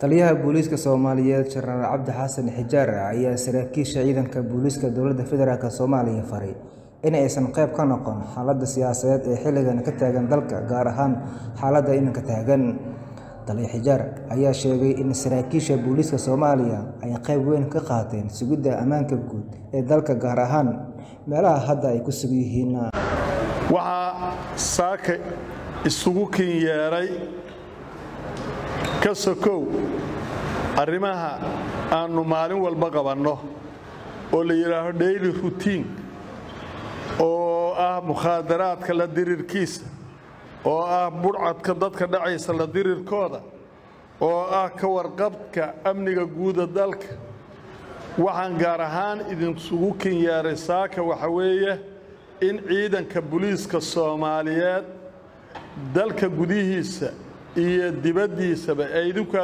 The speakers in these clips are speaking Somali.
Taliyaha Booliiska Soomaaliyeed Jenaraal Cabdi Xasan Xijaar ayaa saraakiisha ciidanka booliiska dowladda federaalk Soomaaliya faray in aysan qayb ka noqon xaaladda siyaasadeed ee xilligan ka taagan dalka, gaar ahaan xaaladda iminka taagan. Taliya Xijaar ayaa sheegay in saraakiisha booliiska Soomaaliya ay qayb weyn ka qaateen sugidda ammaanka guud ee dalka, gaar ahaan meelaha hadda ay ku sugan yihiin. waxaa saaka isugu kin yeedhay ka sokow arrimaha aannu maalin walba qabanno oo la yidhaaho daily routine oo ah mukhaadaraadka la dirirkiisa oo ah budhcadka dadka dhacaysa la dirirkooda oo ah ka warqabka amniga guuda dalka waxaan gaar ahaan idinsugu kin yeedhay saaka waxa weeye in ciidanka booliiska soomaaliyeed dalka gudihiisa iyo dibaddiisaba ee idinku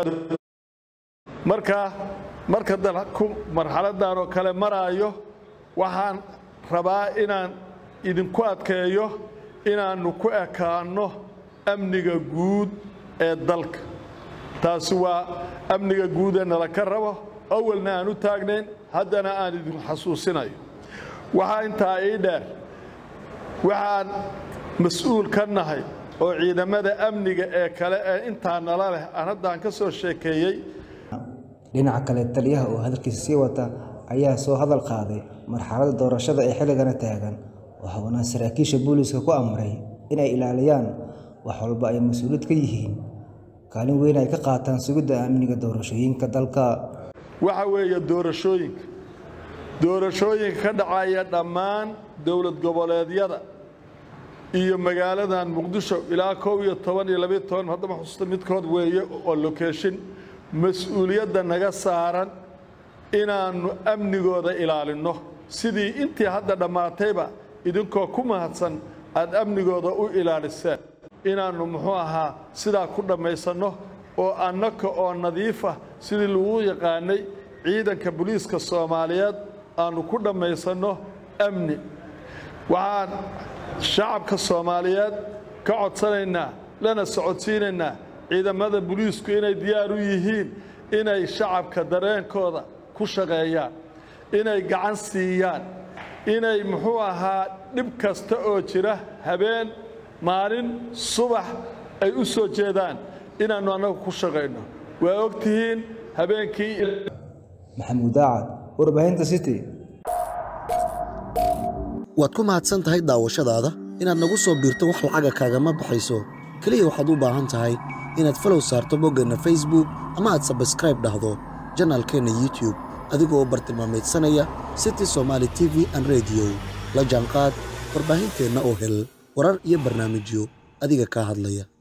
markaa marka dalku marxaladdan oo kale maraayo waxaan rabaa inaan idinku adkeeyo inaannu ku ekaanno amniga guud ee dalka taasi waa amniga guud ee nala ka rabo awalna aan u taagnayn haddana aan idinku xasuusinayo waxaa intaa ii dheer waxaan mas-uul ka nahay oo ciidamada amniga ee kale ee intaa nala leh aan haddaan ka soo sheekeeyey Dhinaca kale, taliyaha oo hadalkiisa sii wata ayaa soo hadal qaaday marxaladda doorashada ee xilligan taagan, waxaana saraakiisha booliiska ku amray inay ilaaliyaan wax walba ay mas'uuliyad ka yihiin, kaalin weyn ay ka qaataan sugidda amniga doorashooyinka dalka. waxa weeye doorashooyinka doorashooyinka ka dhacaya dhammaan dowlad goboleedyada iyo magaaladan muqdisho ilaa koob iyo toban iyo labayo toban haddama xusuusta midkood weeye oo lokeeshin mas-uuliyadda naga saaran inaannu amnigooda ilaalinno sidii intii hadda dhammaatayba idinkoo ku mahadsan aad amnigooda u ilaaliseen inaannu muxuu ahaa sidaa ku dhammaysanno oo annaka oo nadiifa sidii lagu yaqaanay ciidanka booliiska soomaaliyeed aannu ku dhammaysanno amni waxaan shacabka soomaaliyeed ka codsanaynaa lana socodsiinaynaa ciidamada booliisku inay diyaar u yihiin inay shacabka dareenkooda ku shaqeeyaan inay gacan siiyaan inay muxuu ahaa dhib kasta oo jira habeen maalin subax ay u soo jeedaan inaannu annagu ku shaqayno waa og tihiin habeenkii Maxamuud Daacad, warbaahinta City. waad ku mahadsan tahay daawashadaada inaad nagu soo biirto wax lacaga kaagama baxayso keliya waxaad u baahan tahay inaad falow saarto boggeenna facebook ama aad sabskraib dhahdo janaalkeenna youtube adigoo bartilmaameedsanaya city somaali t v an rediyo la jaanqaad warbaahinteenna oo hel warar iyo barnaamijyo adiga kaa hadlaya